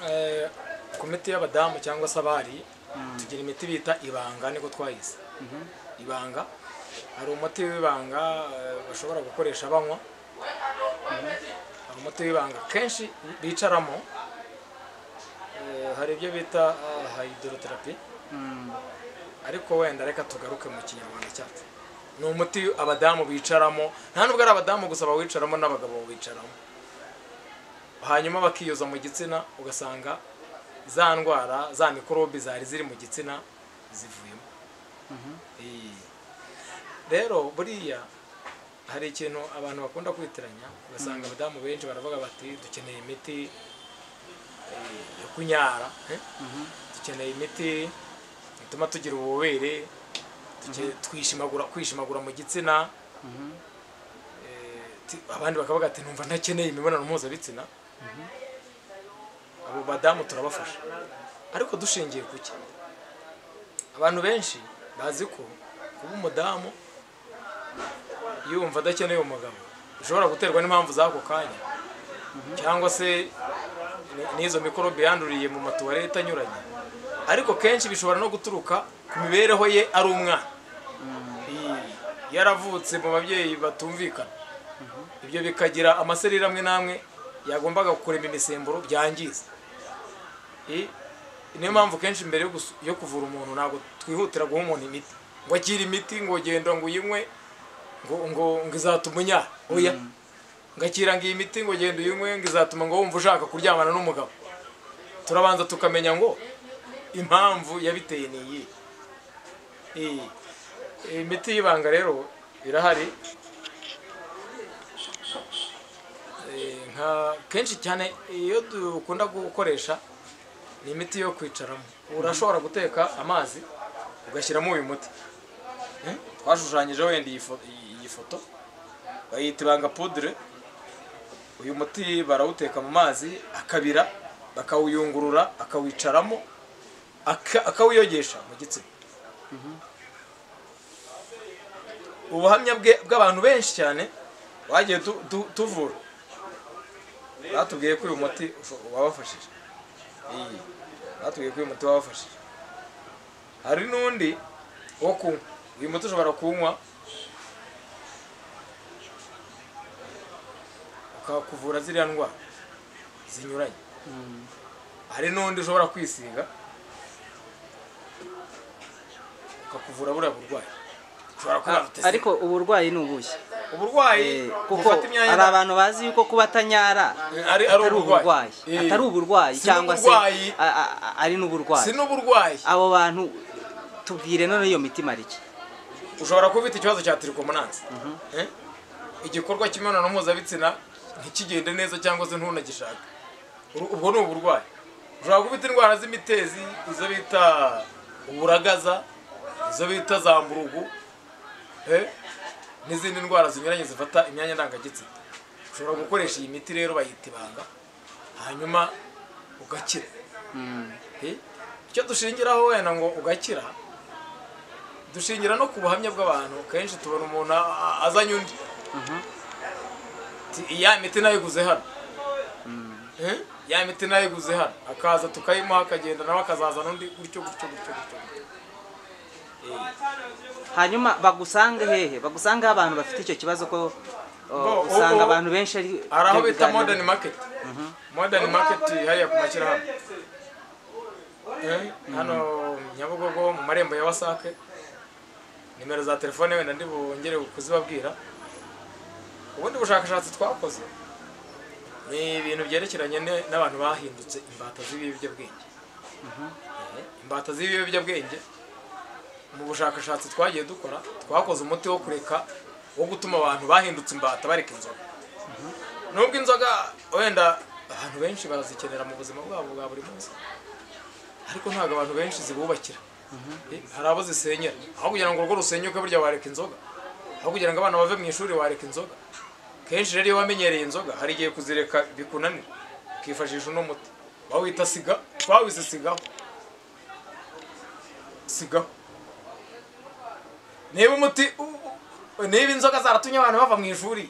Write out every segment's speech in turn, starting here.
Eh, ku miti y'abadamu cyangwa se abari tugira imiti bita ibanga niko twayise ibanga hari umuti w'ibanga eh, bashobora gukoresha banywa hari umuti w'ibanga kenshi bicaramo eh, hari ibyo bita hydrotherapy ariko wenda reka tugaruke mu kinyarwanda cyacu ni umuti abadamu bicaramo nta nubwo ari abadamu gusa bawicaramo n'abagabo bawicaramo hanyuma bakiyoza mu gitsina ugasanga za ndwara za mikorobi zari ziri mu gitsina zivuyemo Eh. rero buriya hari ikintu abantu bakunda kwitiranya ugasanga abadamu benshi baravuga bati dukeneye imiti eh, yo kunyara eh? dukeneye imiti ituma tugira ububobere duke- twishimagura kwishimagura mu gitsina Eh, ti- abandi bakavuga ati numva ntakeneye imibonano mpuzabitsina abo badamu turabafasha ariko dushingiye ku ki abantu benshi bazi ko kuba umudamu yumva adakeneye umugabo bishobora guterwa n'impamvu z'ako kanya cyangwa se ni- n'izo mikorobe yanduriye mu matuwarete anyuranye ariko kenshi bishobora no guturuka ku mibereho ye ari umwana Iyi, yaravutse mu babyeyi batumvikana ibyo bikagira amasereri amwe n'amwe yagombaga kurema imisemburo byangiza Iyi, niyo mpamvu kenshi mbere yo gusu- yo kuvura umuntu ntabwo twihutira guha umuntu imiti ngo akire imiti ngo genda ngo uyinywe ngo ngo ngo izatuma unyara oya ngakira ngo iyi miti ngo genda uyinywe ngo izatuma ngo wumva ushaka kuryamana n'umugabo turabanza tukamenya ngo impamvu yabiteye ni iyi iyi imiti y'ibanga rero irahari Eh, nka kenshi cyane iyo dukunda gukoresha ni imiti yo kwicaramo urashobora guteka amazi ugashyiramo uyu muti Eh, twashushanyije wenda iyi fo- iyi foto bayita ibanga pudire uyu muti barawuteka mu mazi akabira bakawuyungurura akawicaramo aka- akawiyogesha mu gitsina ubuhamya bwe- bw'abantu benshi cyane bagiye tu- tu- tuvura batubwiye ko uyu muti usho- wabafashije Iyi, batubwiye ko uyu muti wabafashije hari n'undi wo kunywa uyu muti ushobora kuwunywa ukakuvura ziriya ndwara zinyuranye hari n'undi ushobora kwisiga ukakuvura buriya burwayi ushobora kuba afite ariko uburwayi ni ubuhe uburwayi kuko bufata imyanya hari abantu bazi yuko kuba atanyara ari ari atari uburwayi Eh. atari uburwayi Si cyangwa se n'uburwayi, a- a- a- ari si n'uburwayi n'uburwayi abo bantu tubwire none iyo mitima iki ushobora kuba ufite ikibazo cya tiricomonanse Eh? igikorwa cy'imibonano mpuzabitsina ntikigende neza cyangwa se ntunagishaka Uru- ubwo ni uburwayi ushobora kuba ufite indwara z'imitezi izo bita uburagaza izo bita za mburugu eh? n'izindi ndwara zinyuranye zifata imyanya ndangagitsina ushobora gukoresha iyi miti rero bayita ibanga hanyuma ugakira Eh? icyo dushingiraho wenda ngo ugakira dushingira no ku buhamya bw'abantu kenshi tubona umuntu a- a- azanye undi Ti- ya miti nayiguze hano Eh? ya miti nayiguze hano akaza tukayimuha akagenda nawe akazazana undi gutyo gutyo gutyo gutyo hanyuma bagusanga hehe bagusanga aho abantu bafite icyo kibazo ko uh, Bo, ubu- usanga abantu benshi ari hari aho byo bita biganiro. modern market modern market hariya ku mashyirahamwe Eh, hano nyabugogo mu marembo ya wasake nimero za telefone wenda ndi bongere kuzibabwira ubundi bushakashatsi twakoze ni ibintu byerekeranye ne- n'abantu bahindutse imbata z'ibiyobyabwenge Eh, imbata z'ibiyobyabwenge mu bushakashatsi twagiye dukora twakoze umuti wo kureka wo gutuma abantu bahindutse imbata bareka inzoga nubwo inzoga wenda abantu benshi barazikenera mu buzima bwabo bwa buri munsi ariko ntabwo abantu benshi zibubakira Eh, hari abo zisenyera aho kugira ngo urugo rusenyuke burya wareka inzoga aho kugira ngo abana bave mu ishuri wareka inzoga kenshi rero iyo wamenyereye inzoga hari igihe kuzireka bikunanira ukifashisha uno muti bawita siga twawise sigaho sigaho niba umuti u- u- niba inzoga zaratumye abantu bava mu ishuri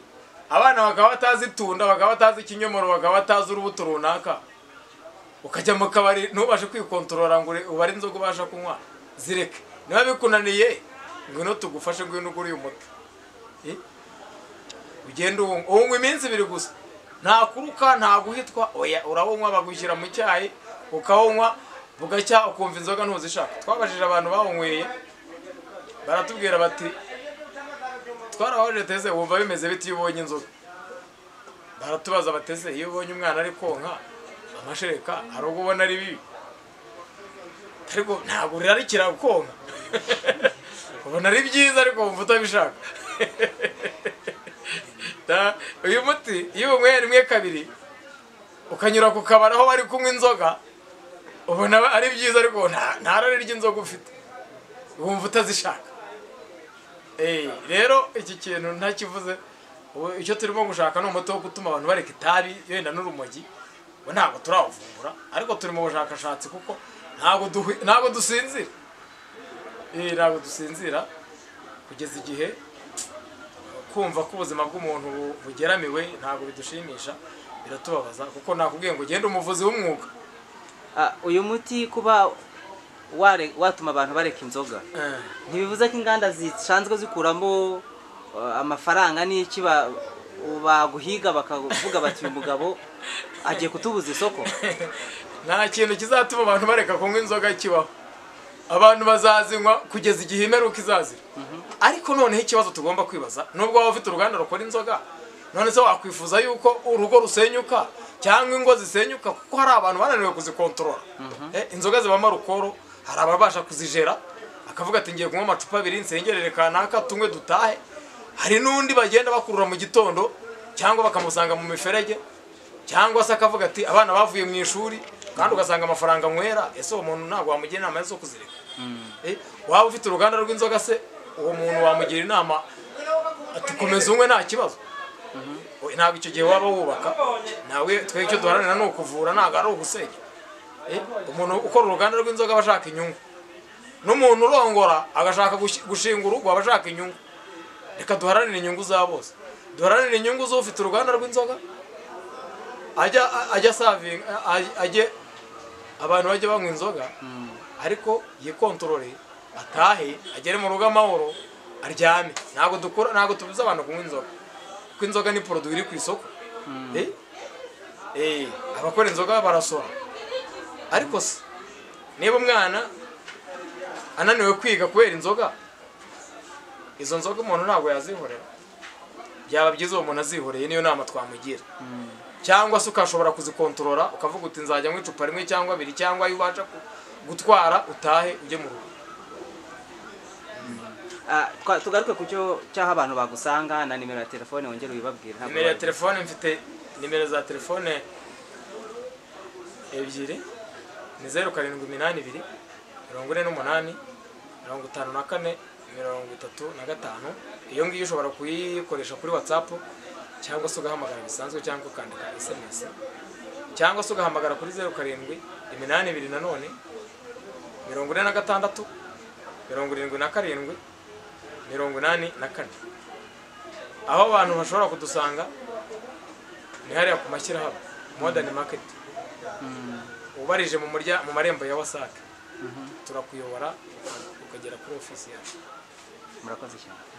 abana bakaba batazi itunda bakaba batazi ikinyomoro bakaba batazi urubuto runaka ukajya mu kabari ntubashe kwikontorora ngo ure- ubare inzoga ubasha kunywa zireke niba bikunaniye ngwino tugufashe ngwino ugure uyu muti Eh? ugenda uwunywa uwunywa iminsi ibiri gusa nta kuruka nta guhitwa oya urawunywa bagushyira mu cyayi ukawunywa bugacya ukumva inzoga ntuzishaka twabajije abantu bawunyweye baratubwira bati twarahoje teze wumva bimeze bite iyo ubonye inzoga baratubaza bateze iyo ubonye umwana ari konka amashereka hari ubwo ubona ari bibi ariko ntabwo urarikira konka ubona ari byiza ariko wumva utabishaka Da- uyu muti iyo unyweye rimwe kabiri ukanyura ku kabari aho bari kunywa inzoga ubona ari byiza ariko nta nta rari ry'inzoga ufite wumva utazishaka Eh, rero iki kintu ntakivuze ubu icyo turimo gushaka ni umuti wo gutuma abantu bareka itabi yenda n'urumogi we ntabwo turawuvumbura ariko turi mu bushakashatsi kuko ntabwo duhwi- ntabwo dusinzira Eh, ntabwo dusinzira kugeza igihe kumva ko ubuzima bw'umuntu bu- bugeramiwe ntabwo bidushimisha biratubabaza kuko nakubwiye ngo ugende umuvuzi w'umwuga Ah, uyu muti kuba ware- watuma abantu bareka inzoga Eh, ntibivuze ko inganda zisanzwe zikuramo uh, amafaranga n'iki ba- baguhiga bakavuga bati uyu mugabo agiye kutubuza isoko nta kintu kizatuma abantu bareka kunywa inzoga kibaho abantu bazazinywa kugeza igihe imperuka izazira ariko noneho ikibazo tugomba kwibaza nubwo waba ufite uruganda rukora inzoga none se wakwifuza yuko urugo rusenyuka cyangwa ingo zisenyuka kuko hari abantu bananiwe kuzikontorora Eh, inzoga zibamo arukoro hari ababasha kuzijera akavuga ati ngiye kunywa amacupa abiri nsengerere kanaka tunywe dutahe hari n'undi bagenda bakurura mu gitondo cyangwa bakamusanga mu miferege cyangwa se akavuga ati abana bavuye mu ishuri kandi ugasanga amafaranga nywera ese uwo muntu ntabwo wamugira inama zo kuzireka Eh, waba ufite uruganda rw'inzoga se uwo muntu wamugira inama ati komeza unywe nta kibazo Oya, ntabwo icyo gihe waba wubaka nawe twe icyo duharanira ni ukuvura ntabwo ari ugusenya Eh, umuntu ukora uruganda rw'inzoga aba ashaka inyungu n'umuntu urongora agashaka gushi- gushinga urugo aba ashaka inyungu reka duharanire inyungu za bose duharanire inyungu z'ufite uruganda rw'inzoga ajya ajya savinga ajye abantu bajye banywa inzoga ariko yikontorore atahe agere mu rugo amahoro aryame ntabwo dukora ntabwo tubuza abantu kunywa inzoga kuko inzoga ni poroduwi iri ku isoko Eh? Eh, abakora inzoga barasora ariko se niba umwana ananiwe kwiga kubera inzoga izo nzoga umuntu ntabwo yazihorera byaba byiza uwo muntu azihoreye niyo nama twamugira cyangwa se ukashobora kuzikontorora ukavuga uti nzajya mu icupa rimwe cyangwa abiri cyangwa ayo ubasha ku- gutwara utahe ujye mu rugo Ah, twa- tugaruke ku cyo cy'aho abantu bagusanga na nimero ya telefone wongere ubibabwire ntabwo nimero ya wabibura. telefone mfite nimero za telefone ebyiri ni zeru karindwi iminani ibiri mirongo ine n'umunani mirongo itanu na kane mirongo itatu na gatanu iyo ngiyo ushobora kuyikoresha kuri whatsapp cyangwa se ugahamagara bisanzwe cyangwa ukandika sms cyangwa se ugahamagara kuri zeru karindwi iminani ibiri nanone mirongo ine na gatandatu mirongo irindwi na karindwi mirongo inani na kane aho abantu bashobora kudusanga ni hariya ku mashyirahamwe modern market ubarije mu murya mu marembo ya wasac turakuyobora ukagera kuri ofisi yacu murakoze cyane